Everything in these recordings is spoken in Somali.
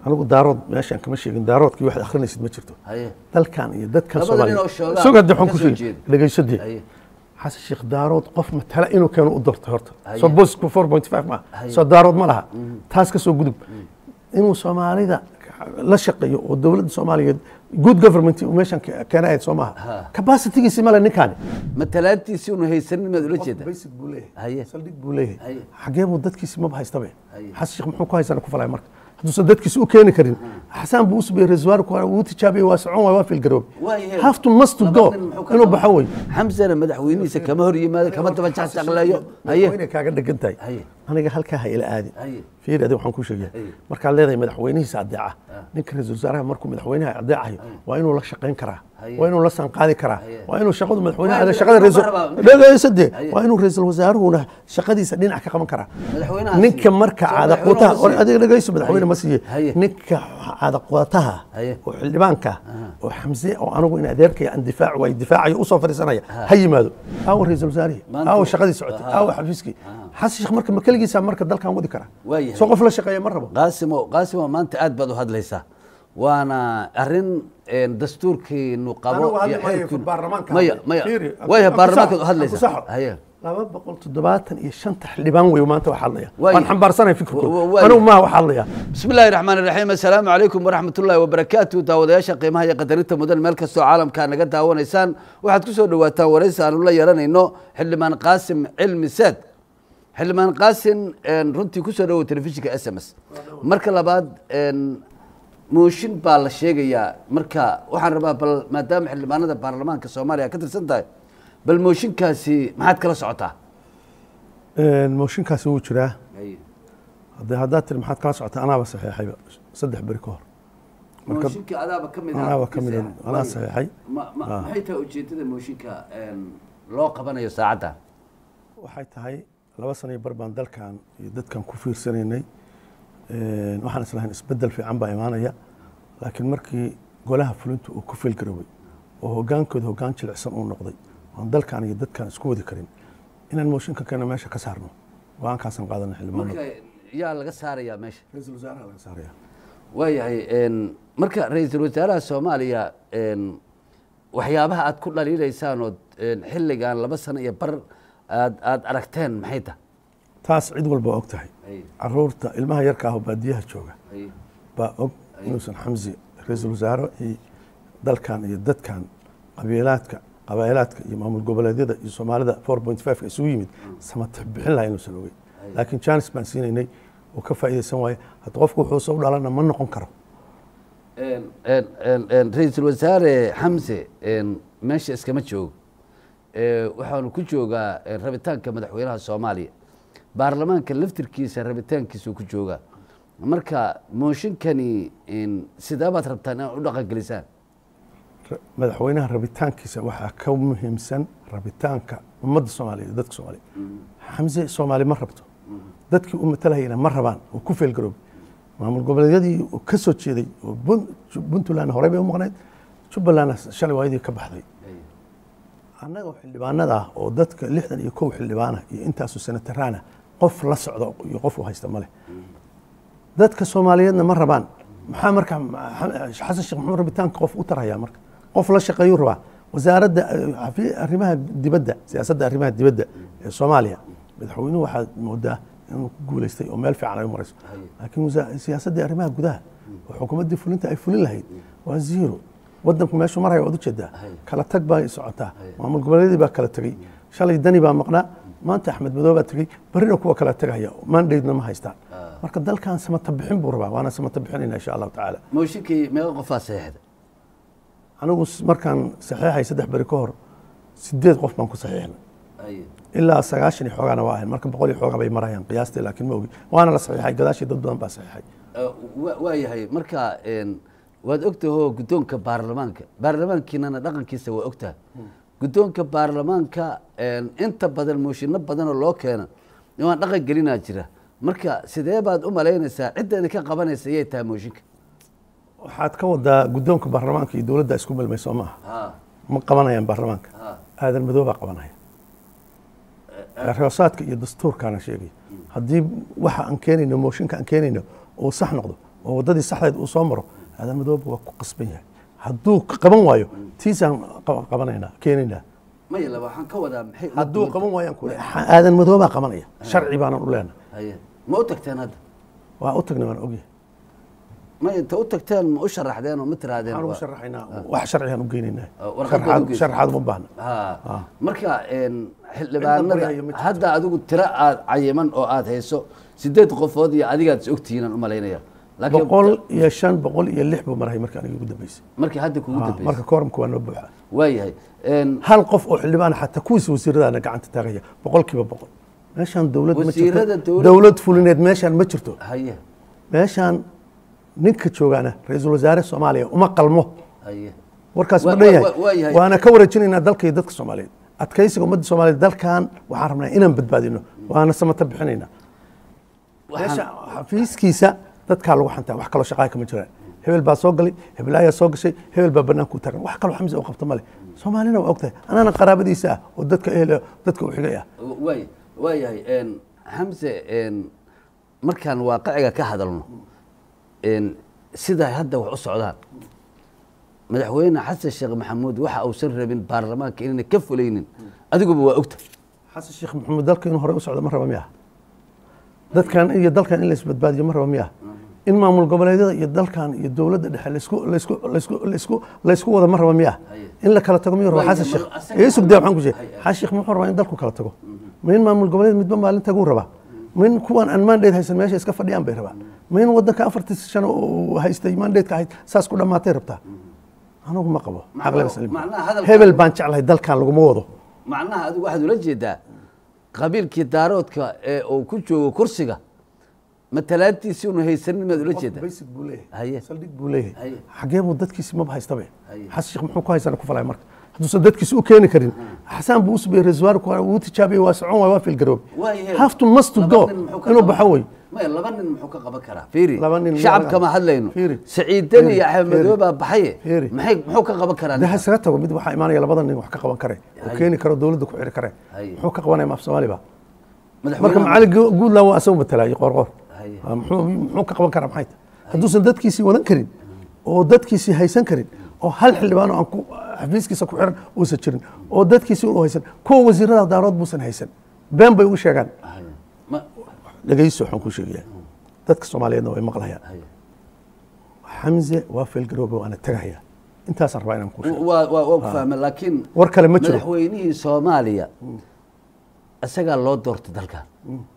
anigu daarood meeshaan kama sheegin daaroodkii waxaad akhrinaysid ma jirto haye dalkan iyo dadkan Labada nin oo shoogaa sugade waxaan ka ku soo sheegi jeeda. dhegaysadii haye xasan sheekh daarood qof matala inuu keeno u doorto horta Haye. soo boosku four point five ma Haye. soo daarood ma laha taas ka soo gudub inuu soomaalida la shaqeeyo oo dowladda soomaaliyeed good government uu meeshan ke- keenayd soo Ha. maaha capacitigiisi male ninkaani matalaantiisii unu haysanin maad ula jeeda basic buu leeyahay haye saldhig buu leeyahay Haye. xagee buu dadkiisi maba haystabe Haye. xasan sheekh muxuu ku haysana ku falaya marka hadduusan dadkiisi u keeni karin xasaan buu usubiyey reservoir wuu tijaabiyey waa socon waay waa filgaroobe Waayahay. have to must to Laba go nin muxuu ka inuu qaban? baxo wey xamsana madaxweynihiisa kama hor yimaado kama daba jacjacleeyo haye inay kaaga dhegan tahay Haye. aniga halkaa ha ila aadi haye fiir adi waxaan ku sheegaya Haye. markaad leedahay madaxweynihiisa adeeca ninka ra-iisul wasaaraha markuu madaxweynaha adeecayo waa inuu la shaqayn karaa Haye. waa inuu la sanqaadi karaa Haye. waa inuu shaqadu madaxweynaha Waa ada inuu- shaqada ma ra-iisul rabaa- dhegeysadee Haye. waa inuu ra-iisul wasaaruhuna shaqadiisa dhinac ka qaban karaa madaxweynaha ninka siiye. marka Soo caada madaxweynuhu qutaha ma siiye. adiga dhegeyso madaxweyne Haye. ma siiye Haye. ninka caada qutaha Haye. oo xildhibaanka oo xamse oo anigu in adeerkaya aan difaac waay difaacayo usoo fadhiisanaya ha yimaado aawo ra-iisul wasaarihi Maanta- aawo shaqadii socotay Aha. aawo xafiiskii xasan sheekh marka ma keligiisa marka dalkan wadi karaa Waayahay. soo qof la shaqeeya ma rabo qaasimo qaasimo maanta aad baad u hadlaysaa waana arrin een, dastuurkiinu qabo Anigu hadli iyo maayo, xeerkiinu- baarlamaanka maya hadli. maya Fiiri, waya aku- baarlamaanka aku u hadlaysaa saxo. haye laba boqol toddobaatan iyo shanta xildhibaan wey maanta waxaa hadlaya Waayo. waan xambaarsanay Wa- wa- fikirkooda waayo. anigu maaha waxaa hadlaya bismi illaahi raxmaan iraxiim assalaamu calaykum waraxmat ullaahi wabarakaatu daawadayaasha qiimaha iyo qadarinta mudan meel kastoo caalamka naga daawanaysaan waxaad ku soo dhawaataan waraysi aanu la yeelanayno xildhibaan qaasim cilmi saad xildhibaan qaasim een, runtii ku soo dhawow telefishinka s m s marka labaad een, mooshin baa la sheegayaa marka waxaan rabaa bal maadaama xildhibaanada baarlamaanka soomaaliya ka tirsan tahay bal mooshinkaasi maxaad kala socotaa mooshinkaasi wuu jiraa hadde haddaad tiri maxaad kala socota anaaba saxeexayba saddex beri ka hor Marka- mooshinka adaaba ka mid anaaba ka mid anaa saxeexay ma- ma- maxay tahay ujeedada mooshinka een, loo qabanayo saacadda waxay tahay laba sano iyo bar baan dalkan iyo dadkan ku fiirsanaynay Een, waxaan islahayn isbedel fiican baa imaanaya laakiin markii golaha fulintu uu ku fiilgaroobay oo hogaankooda hogaan jilicsan uu noqday oon dalkan iyo dadkan isku wadi karin inaan mooshinka keeno meesha ka saarno go-aankaasaan qaadana xildhibaanada marka yaa laga saarayaa meesha ra-iisul wasaaraha laga saaraya waayahay een, marka ra-iisul wasaaraha soomaaliya een, waxyaabaha aad ku dhaliilaysaan ood een, xilligan laba sano iyo bar aad aad aragteen maxay tahay taas cid walba waa og tahay caruurta ilmaha yarka ah oo baadiyaha jooga baa og inuusan xamsi ra-iisul wasaare iyo dalkan iyo dadkan qabiilaadka qabailaadka iyo maamul goboleedyada iyo soomaalida four point five ka isugu yimid samatix bixin lahaa inuusan ogeyn laakiin janis baan siinaynay oo ka faa'iidaysan waaye hadda qofku wuxuu soo dhalana ma noqon karo Een, een, een, een, ra-iisul wasaare xamse een, meesha iskama joogo Ee, waxaanu ku joogaa een, rabitaanka madaxweynaha soomaaliya baarlamaanka laftirkiisa rabitaankiisuu ku joogaa marka mooshinkani een, sidee baad rabtaan inaad u dhaqangelisaan Ra- madaxweynaha rabitaankiisa waxaa ka muhiimsan rabitaanka ummadda soomaaliya iyo dadka soomaaliya xamse soomaali ma rabto dadkii u matalahayna ma rabaan oo ku feelgaroobay maamul goboleedyadii uu ka soo jeeday oo Bun- puntland horey bay u maqnayd jubbalandna shalay waayadii ka baxday annaga oo xildhibaanada ah oo dadka lixdan iyo kow xildhibaana iyo intaasu senataraana qof la socda iyo qof u haysta male dadka soomaaliyeedna ma rabaan maxaa marka xasan sheekh maxamed rabitaanka qof u tarhayaa marka qof la shaqeeyuu rabaa wasaaradda eh, xafi- arrimaha dibadda siyaasadda arrimaha dibadda ee soomaaliya madaxweynuhu waxaad moodaa inuu ku guuleystay oo meel fiican ay u marayso laakiin wasa- siyaasaddii arrimaha gudaha oo xukuumaddii fulinta ay fulin lahayd waa zero wadanku meeshuu maraya waad ujeedaa kala tag baa socotaa maamul goboleedyadii baa kala tegey shalay dani baa maqnaa maanta axmed madoobe baa tegey berrina kuwa kala tegaya mandate-na ma haystaan marka dalkan samata bixin buu rabaa waana samata bixinayna insha allahu tacaala mooshinkii meeqa qofaa saxeexda anigu s- markaan saxiixay saddex beri ka hor sideed qof baan ku saxiixnay ilaa sagaashan iyo xoogaana waa ahayn marka boqol iyo xoogaa bay marayaan qiyaastii laakiin ma ogi waana la saxiixay gadaashii dad badan baa saxiixay waa yahay marka een, waad ogtahoo guddoonka baarlamaanka baarlamaankiinana dhaqankiisa waa ogtahay guddoonka baarlamaanka een, inta badan mooshinno badanoo loo keena waan dhaqan gelinaa jira marka sidee baad u malaynaysaa cidda idinka qabanaysa yay tahay mooshinka waxaad ka wadaa guddoonka baarlamaanka iyo dowladda isku milmay soo maaha ma qabanayaan baarlamaanka aadan madoobaa qabanaya roosaadka iyo dastuurkaana sheegay haddii waxa aan keenayno mooshinka aan keenayno uu sax noqdo oo waddadii saxdeed uu soo maro aadan madoobe waa ku qasban yahay hadduu qaban waayo tiisaan qab- qabanaynaa keenaynaa maya laba waxaan ka wadaa maxay u hadduu duwan qaban waayaan kule aadan madoobaa qabanaya sharci baanan u leenahay haye ma u tagteen hadda waa u tagnay waan ogyahay maya inta u tagteen ma u sharaxdeen oo ma tirahdeen waxaan ugu waa- sharaxaynaa wax sharcigaan u geynaynaa Ah, warqad baad u Sharaxaad- geysaa. sharaxaad uma baahna ha marka een, xildhibaanada baryayo ma jirto. hadda adigu tiro aad cayiman oo aad hayso sideed qofood iyo adigaad is ogtihiin aan u malaynaya laakiin boqol iyo shan boqol iyo lix buu maray marka aniga ugu dambeysay markii hadda kugu Ah, dambeysay marka kooramka waa noo buuxa waayahay een, hal qof oo xildhibaan xataa kuwiisa wasiiradaana gacanta taagaya boqolkiiba boqol meeshaan dowlad ma Wasiirada jirto dowlad- dowlad fulineed meeshaan ma jirto haye meeshaan ninka joogaana ra-iisul wasaare soomaaliya uma qalmo haye warkaas Wa- ma dhan wa- yahay wa- waa yahay. waana ka wareejinaynaa dalka iyo dadka soomaaliyeed adkaysiga ummadda soomaaliyeed dalkan waxaan rabnaa inaan badbaadino waana samata bixinaynaa meesha xafiiskiisa dadkaa lagu xantaa wax kaloo shaqaa kama jiraan hebel baa soo galay hebel ayaa soo gashay hebel baa banaanku taagan wax kaloo xamse u qabto male soomaalina waa ogtahay anaana qaraabadiisa ah oo dadka ehel dadka u xigay ah waay waayahay een, xamse een, markaan waaqiciga ka hadalno een, sida hadda wax u socdaan madaxweyne xasan sheekh maxamuud waxa uusan rabin baarlamaanka inayna ka fulaynin adiguba waa ogta xasan sheekh maxamuud dalka inuu horey u socdo ma raba miya dadkan iyo dalkan in la isbadbaadiyo ma raba miya in maamul goboleedyada iyo dalkan iyo dowladda dhexe laysku laysku laysku laysku laysku wada ma raba miya Haye. in la kala tago miyuu raba Waayo, xasan sheekh ma- asaga- ee sugdee waxaan ku sheegay Haye, haye. xasan sheekh muxuu rabaa in dalku kala tago ma in maamul goboleed midba maalin taguu rabaa ma in kuwan aan mandate haysan meesha iska fadhiyaan bay rabaa ma in wadanka afartii sano uu haystay mandate-ka ahayd saas ku dhammaatay rabtaa anigu ma qabo Macnaha- caqliga saliim. macnaha hadalkan- hebel baan jeclahay dalkan laguma wado macnaha adigu waxaad ula jeedaa qabiilkii daaroodka ee uu ku joogo kursiga matalaantiisii unu haysanin maad ula jeedaa basic buu leeyahay Haye. saldhig buu leeyahay Haye. xagee buu dadkiisi maba haystabe Haye. xasan sheekh muxuu ku haysana ku falaya marka hadduusan dadkiisi u keeni karin xasaan buu usubiyey reservoir wuu tijaabiyey waa socon waay waa filgaroobe Waayahay. have to must to Laba go nin muxuu ka inuu qaban- baxo wey maya laba nin muxuu ka qaban karaa fiiri Laba nin shacab miyaa- kama hadlayno Fiiri. saciidan Fiiri. iyo axmed Fiiri. madoobe baa baxaye Fiiri. maxay muxuu ka qaban karaa de ha ninkaas? isaga tago mid waxaa imaanaya labada nin wax ka qaban kare oo Haye. keeni karo dowladda ku xiri kare Haye. muxuu ka qabanaya maaf soomaali ba marka madaxweynaha- macali guudland waa asagu matalaayey qoorqoor Haye. Ah, muxuu muxuu ka qaban karaa maxay tahay hadduusan dadkiisii wadan karin oo dadkiisii haysan karin oo hal xildhibaan oo aan ku xafiiskiisa ku xiran uusan jirin oo dadkiisii u haysan kuwa wasiirada daarood buusan haysan been bay ugu sheegaan Haye. Ma- dhegeyso waxaan ku sheegayaa dadka soomaaliyeedna way maqlayaan haye. xamse waa feelgaroobe waana tagahaya intaasaan rabaa inaan ku sheego waa waa waa ku fahmay laakiin war kale ma jiro madaxweynihii soomaaliya isagaa loo doortay dalkan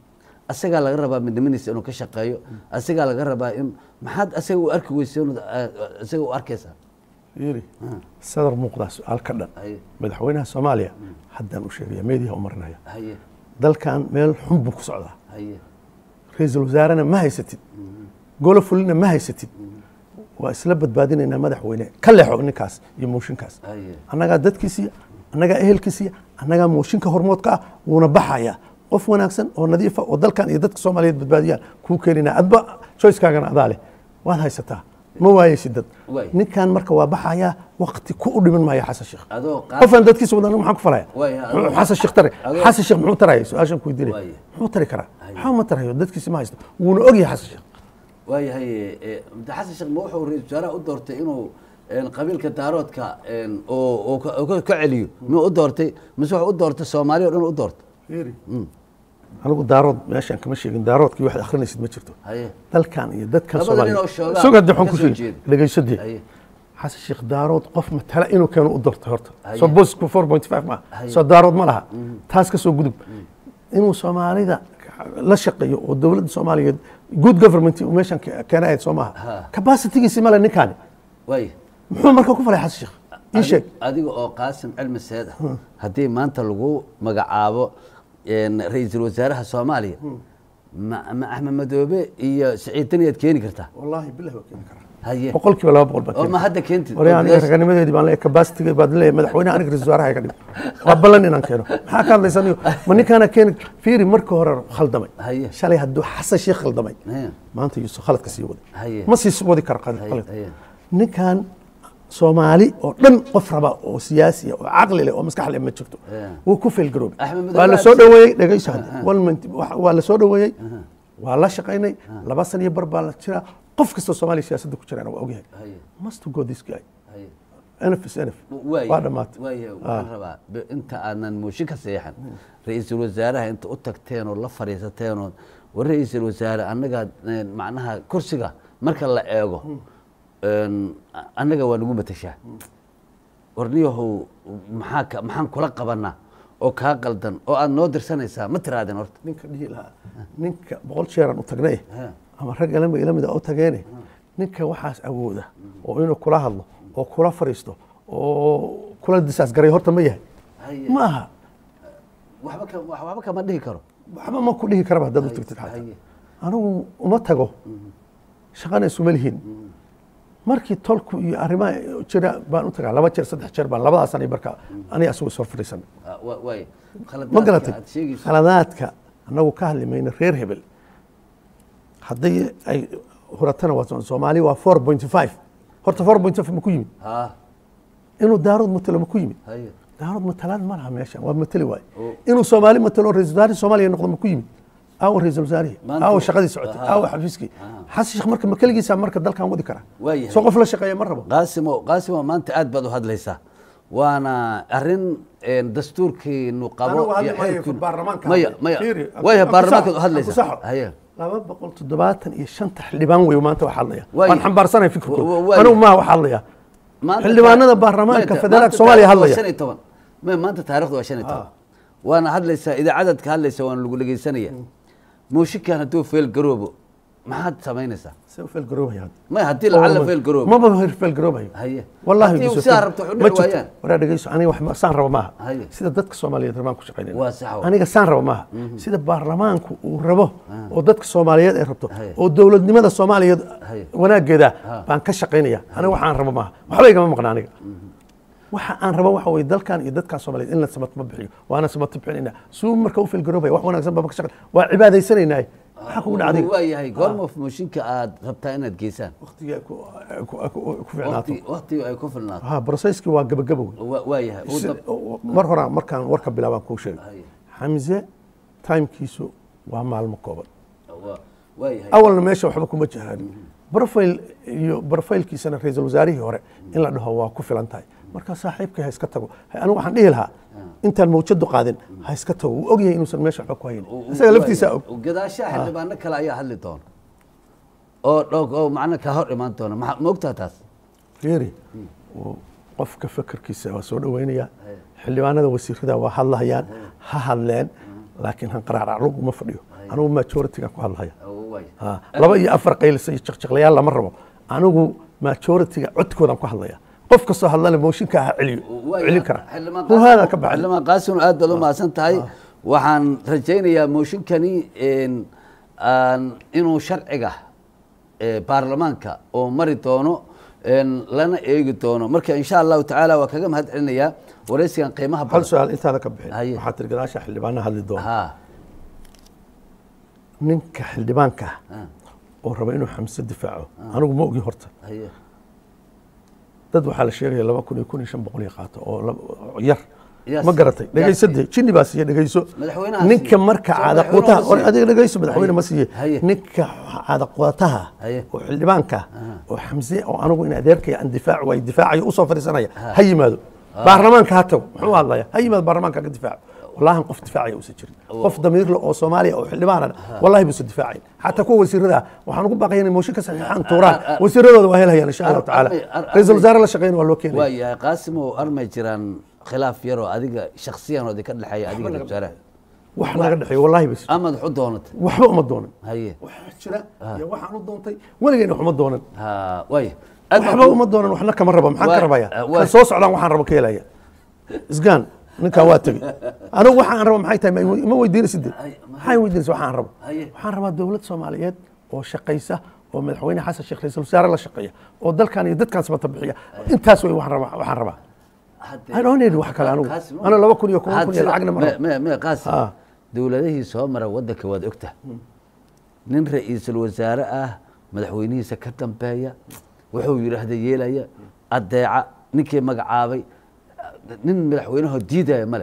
asagaa laga rabaa midnimadiisa inuu ka shaqeeyo asagaa laga rabaa in maxaad asaga u arki weysa inuu ah, isaga u arkaysaa yiri sadar muuqdaa su-aal ka dhan haye madaxweynaha soomaaliya haddaan u sheegaya meediyaha u marinaya haye dalkan meel xun buu ku socdaa haye ra-iisul wasaarena ma haysatid golo fulina ma haysatid waa isla badbaadinaynaa madaxweyne ka leexo ninkaas iyo mooshinkaas haye annagaa dadkiisiya annagaa ehelkiisiya annagaa mooshinka hormoodka ah wuuna baxaya qof wanaagsan oo nadiifa oo dalkan iyo dadka soomaaliyeed badbaadiyaan kuu keenina adba choicekaagana adaa leh waad haysataa ma waayeysid dad Waay. ninkan marka waa baxaya wakti ku u dhiman maya xasan sheekh adoo qaad qofaan dadkiisa wadan maxaan ku falaya Waay, adoo- Muxuu xasan sheekh tare adoo- xasan sheekh muxuu taraya su-aashan ku weydiinaya Waay. muxuu tari karaa maxaa ma tarayo dadkiisa ma haysto wuuna ogyahay xasan sheekh waayahay eh, madax xasan sheekh ma wuxuu ra-iisul wasaaraha u doortay inuu een, qabiilka daaroodka een, oo oo ka- oo ka ka celiyo miyuu u doortay mise wuxuu u doortay soomaaliya o dhan u doortay anigu daarood meeshaan kama sheegin daaroodkii waxaad akhrinaysid ma jirto haye dalkan iyo dadkan Labada nin oo soomaaliya shoogaa suga de waxaan ka ku soo sheegi jeeda. dhegeysadii haye xasan sheekh daarood qof matala inuu keeno u doortay horta Haye. soo boosku four point five ma Haye. soo daarood ma laha taas ka soo gudub inuu soomaalida la shaqeeyo oo dowladda soomaaliyeed good government uu meeshan ke- keena ahayd soo Ha. maaha capacitigiisi male ninkaani waaye muxuu marka ku falay xasan sheekh ii sheeg adiga oo qaasim cilmi seed ah haddii maanta lagu magacaabo een, ra-iisul wasaaraha soomaaliya ma ma axmed madoobe iyo siciid daniyaad keeni kartaa wallaahi bilah waa keeni karaa haye boqolkiiba laba boqol baa oo keeni ma hadda keentid wari aniga raganimadeedii baan leeyahay capacity baad leeyahay madaxweynaha aniga ra-iisul wasaaraha iga dhig waa ballan inaan keeno maxaa ka hadlaysan iyo ma ninkaana keeni fiiri marka hore khaldamay Haye. shalay hadduu xasan sheekh khaldamay Haye. maanta yuusuf khaladka sii waday Haye. ma sii wadi karo qalad Haye, qalad. haye. ninkan soomaali oo dhan qof raba oo siyaasi ah, oo caqli leh oo maskax leh ma jirto Haye. wuu ku failgaroobay Axmed Madoobe waa la aad soo si- dhoweeyey dhegeyso hadda One minute, wa- waa la soo dhoweeyey waa la shaqaynay laba san iyo bar baa la jiraa qof kastoo soomaaliya siyaasadda ku jiraan waa ogyahay haye must go this guy haye nf is nf waay waa dhammaatay waay waxaan rabaa be- inta aanan mooshin ka seexan ra-iisul wasaaraha inta u tagteen oo la fadhiisateen oo war ra-iisul wasaare annaga een, macnaha kursiga marka la eego een, a- annaga waa nagu matashaa warniyahow maxaa ka maxaan kula qabanaa oo kaa qaldan oo aad noo dirsanaysaa ma tiraadeen horta ninka dhihi lahaa ninka boqol jeeraan u tagnay Ha. ama rag ilama ila mida u tageene ninka waxaas awooda oo inuu kula hadlo oo kula fariisto oo kula disaas garay horta ma yahay Haye. ma aha waxba ka wax- waxba kama dhihi karo waxba ma ku dhihi karaba haddaad u Haye, tagtid xataa haye. anigu uma tago shaqana isuma lihiin markii tolku iyo arrimaha jira baan u tagaa laba jeer saddex jeer baan labadaas anay marka aniga asugu soo fadhiisan Ah, wa- waay ma khaladaadka garatay aad sheegayso khaladaadka annagu ka hadli mayno reer hebel haddii ay huratana waa soomaali waa four point five horta four point five ma ku yimid ha inuu daarood matalo ma ku yimid haye daarood matalaan ma laha meeshan waa matali waaye Oo. inuu soomaali matalo ra-isul wasaare soomaaliya noqdo ma ku yimid aawo ra-isul wasaarihi Maanta- aawo shaqadii socotay Aha. aawo xafiiskii Aha. xasan sheekh marka ma keligiisa marka dalkan wadi kara Waayahay. soo qof la shaqeeya ma rabo qaasimo qaasimo maanta aad baad u hadlaysaa waana arrin een, dastuurkiinu qabo Anigu hadli iyo maayo xeerkiinu- baarlamaanka maya hadlay. maya Fiiri, waya aku baarlamaanka saxo, u hadlaysaa aku saxo. haye laba boqol toddobaatan iyo shanta xildhibaan wey maanta wax hadlaya Waayahay. waan xambaarsanay Wa- wa- fikirkooda waayahay. anigu maa wax hadlaya Maanta xildhibaanada taar- baarlamaanka maanta- federaalka maanta Soomaaliya taariikhdu waa hadlaya. shan iyo toban maya maanta taarikhdu waa shan iyo toban Ah. waana hadlaysaa idaacadaad ka hadlaysa waana lagu dhegeysanaya mooshinkan hadduu feel garoobo maxaad samaynaysaa se u feelgaroobaya hadda. maya haddii lacalla feel garoobo maba feelgaroobayo haye wallahi haddii biso- sidaa rabto wax u ma dhici jirto. waayaan waraa dhegeyso aniga wax ma- saan raba maaha Haye. sida dadka soomaaliyeed rabaan ku shaqaynayna Waa sax wa. aniga saan raba maaha sida baarlamaanku uu rabo oo dadka soomaaliyeed ay rabto Haye. oo dowladnimada soomaaliyeed Haye. wanaageeda Ha. baan ka shaqaynaya aniga waxaan rabo maaha waxba igama maqna aniga waxa aan rabo waxa weye dalkan iyo dadkan soomaaliyeed in la sabato ma bixiyo waana sabato bixinayna suu marka u feelgaroobaya wax wanaagsan baan ka shaqayn waa cibaadaysanaynaa maxaa kugu dhacday waa yahay goorma mooshinka aad rabtaa inaad geysaan waqtiga ku ku- ku- ku ficnaato waqti waqtiga ay ku filnaato ha broseskii waa gabagabo Wa- waa yahay Ugu Si- dab- mar horaan markaan warka bilaabaan kuu sheegay Haye. xamse timekiisu waa maalmo kooban waa- waa yahay awalna meesha waxba kuma jiraan profile iyo profilekiisana ra-iisul wasaarihii hore in la dhaho waa ku filan tahay marka saaxiibkii ha iska tago Ha- anigu waxaan dhihi lahaa intaan mawjadu qaadin ha iska tago wuu ogyahay inuusan meesha waxba ku haynin isaga laftiisa og gadaashaha xildhibaano kale ayaa hadli doona oo dhowg oo macna ka hor imaan doona maxaa ma ogtaa taas fiiri uu qofka fekerkiisa waa soo dhaweynaya xildhibaanada wasiirada waa hadlahayaan ha hadleen laakiin hanqaraarac laguma fadhiyo anigu majoritigan ku hadlahaya Oo, waa yahay. Ha, laba iyo afar qaylisa iyo jaqjaqlayaal lama rabo anigu majoritiga codkoodan ku hadlaya qof kastoo hadlana mooshinka ha celiyo Waa celin yahay. kara Xildhibaan huhaada Qaasim- ka baxay xildhibaan qaasim aad baad u mahadsan tahay waxaan rajaynayaa mooshinkani een, aan- inuu sharciga ee, baarlamaanka oo mari doono een, lana eegi doono marka insha allahu tacaala waa kaga mahad celinayaa waraysigan qiimaha hal badan su-aal intaada ka bixin Haye. waxaa tiri gadaasha xildhibaana hadli doona ha ninka xildhibaanka ha, oo raba inuu xamse difaaco anigu ma ogi horta haye dad waxaa la sheegaya laba kun iyo kun iyo shan boqol iyo qaato oo lab- oo yar Yaa ma si- garatay yaa dhegaysade jinni baa siiye dhegayso Madaxweynaha ninka siiye. marka Soo caada madaxweynuhu quutaha ma siiye. adiga dhegayso madaxweyne Haye. ma siiye Haye. ninka caada quutaha Haye. oo xildhibaanka oo xamse oo anigu in adeerkaya aan difaac way difaacayo usoo fadhiisanaya ha yimaado baarlamaanka ha tago muxuu hadlaya ha yimaado baarlamaanka ka difaaco wallahi qof difaacaya uusan jirin qof damiir leh oo soomaaliya oo xildhibaana wallahi buusan difaacayn xataa kuwa wasiirada waxaan ugu baaqaya inay mooshin ka saxiixaan tuuraan wasiiradooda waa helhayaan insha allahu tacaala Armay- ar- ra-iisul armay- wasaare la shaqeyn waa loo keenaya waa yahay qaasimow armay jiraan khilaaf yaroo adiga shaksiyan oo idinka dhexeeya adiga ra-iisul wasaaraha wax naga dhexeeyo wallahi bas amaad wax u doonatay waxba uma doonan haye waxaa jira iyo waxaan u doontay weligeyna wax uma doonan ha waaya aad baan waxba ku- uma doonan waxna kama raba maxaan Waa- ka rabaya waa- kan soo socdaan waxaan rabo ka helaya isgaan ninkaa waa tegey anigu waxaan rabo maxay tahay ma- ma weydiinaysid Ay, maxay weydiinaysa waxaan rabo Haye. waxaan rabaa dowlad soomaaliyeed oo shaqaysa oo madaxweyne xasan sheekh ra-iisul wasaare la shaqeeya oo dalkan iyo dadkan sabata bixiya intaas wey waxaan rabaa waxaan rabaa Hadde- I don't need wax kale anigu. Qaasim, Ana laba kun iyo kun- had kun iyo sida- lacagna ma me- rabo. me- me qaasim Ha. dowladihii soo mara waddanka waad ogta nin ra-iisul wasaare ah madaxweynihiisa ka dambeeya wuxuu yidhaahda yeelaya adeeca ninkii magacaabay nin madaxweynahoo diidaya male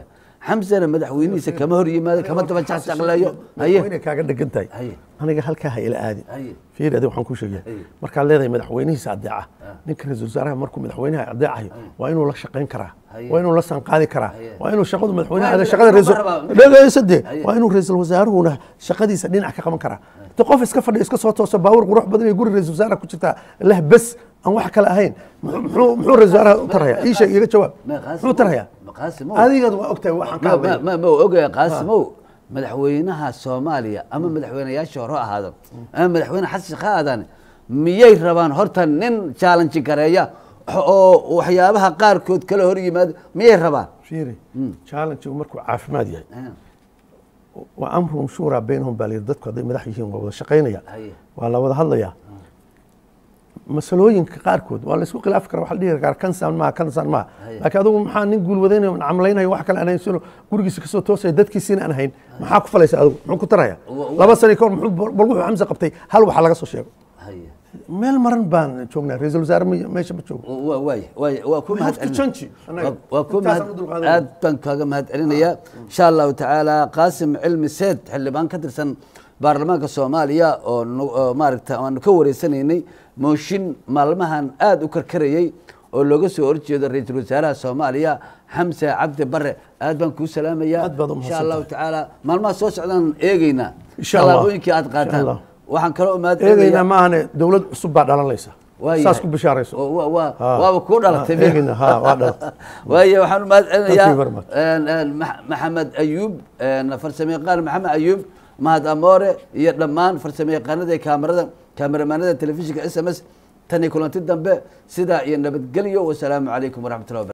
xamsana madaxweynihiisa kama hor yimaado kama daba jaqjaqleeyo haye madaxweyne kaaga dhegan tahay haye aniga halkaa ha ila aadin haye fiiri adi waxaan ku sheegaya Haye. markaad leedahay madaxweynihiisa adeeca ninka ra-iisul wasaaraha markuu madaxweynaha adeecayo waa inuu la shaqayn karaa Haye. waa inuu la sanqaadi karaa Haye. waa inuu shaqadu madaxweynaha Waa ada in- shaqada ma ra-iisul rabaa- dhegeysadee Haye. waa inuu ra-iisul wasaaruhuna shaqadiisa dhinac ka qaban karaa de qof iska fadhiya iska soo tooso baawur qurux badan iyo guri ra-iisul wasaaraha ku jirtaa leh bes aan wax kale ahayn muxuu muxuu- muxuu ra-isul wasaaraha u tarhayaa ii sheeg iga jawaab Ma qaasim- muxuu tarhayaa ma qaasimow adigad waa ogtahay waxaan ka ma ma hadlaya ma ma ogaya qaasimow madaxweynaha soomaaliya ama madaxweynayaashii hore ha ahaado ama madaxweyne xasan sheekh ha aadaan miyay rabaan horta nin challenge gareeya oo waxyaabaha qaarkood kala hor yimaado miyay rabaan fiiri challenge-gu markuu caafimaad yahay Ah, waa amruhum shuuraa baynahum baa layidhi dadku hadday madax yihiin waa wada shaqaynaya haye waa la wada hadlayaa masalooyinka qaarkood waa la isku khilaafi karaa waxa la dhihi karaa kansan maaha kansan maaha Haye. laakiin adugu maxaa nin guulwadaynayo camlaynayo wax kale aan hayn sino gurigiisa kasoo toosaya dadkiisiina aan hayn maxaa ku falaysa adigu muxuu ku taraya Wa- wa- laba sano ka hor muxuu bal wuxuu xamse qabtay hal waxa laga soo sheego haye meel maran baan joognaa ra-iisul wasaare ma- meesha ma joogo waa waay waay waa ku We have to mahad change, annaga. waa- waa ku Intaasaan mahad u dulqaadanaya. aad baan kaaga mahad celinayaa insha allahu tacaala qaasim cilmi seed xildhibaan ka tirsan baarlamaanka soomaaliya oo nu- oo maaragta aanu ka wareysanaynay mooshin maalmahan aada u karkarayey oo looga soo horjeedo ra-iisul wasaaraha soomaaliya xamse cabdi bare aad baan kuu salaamayaa Aad baad u insha mahadsantahay. allahu tacaala maalmaha soo socdaan eegeynaa Insha Allah. tallaabooyinkii aad Insha qaataan Allah. waxaan kaloo mahad eegaynaa celinayaa maahane dowlad cusub baa dhalanaysa Waa saas yahay. ku bishaarayso Oo, waa- waa- Ha. waaba kuu dhalatay Ha, eegayna, ha, waa dhalatay. waayo waxaan u mahad Thank you very celinayaa much. een, een, Max- maxamed ayuub een, farsamayaqaan maxamed ayuub mahad amoore iyo dhammaan farsamayaqaanada iyo kaamarada kaameramanada telefishinka s m s tan iyo kulanti dambe sidaa iyo nabadgelyo wasalaamu calaykum waraxmatullahi wabarakatu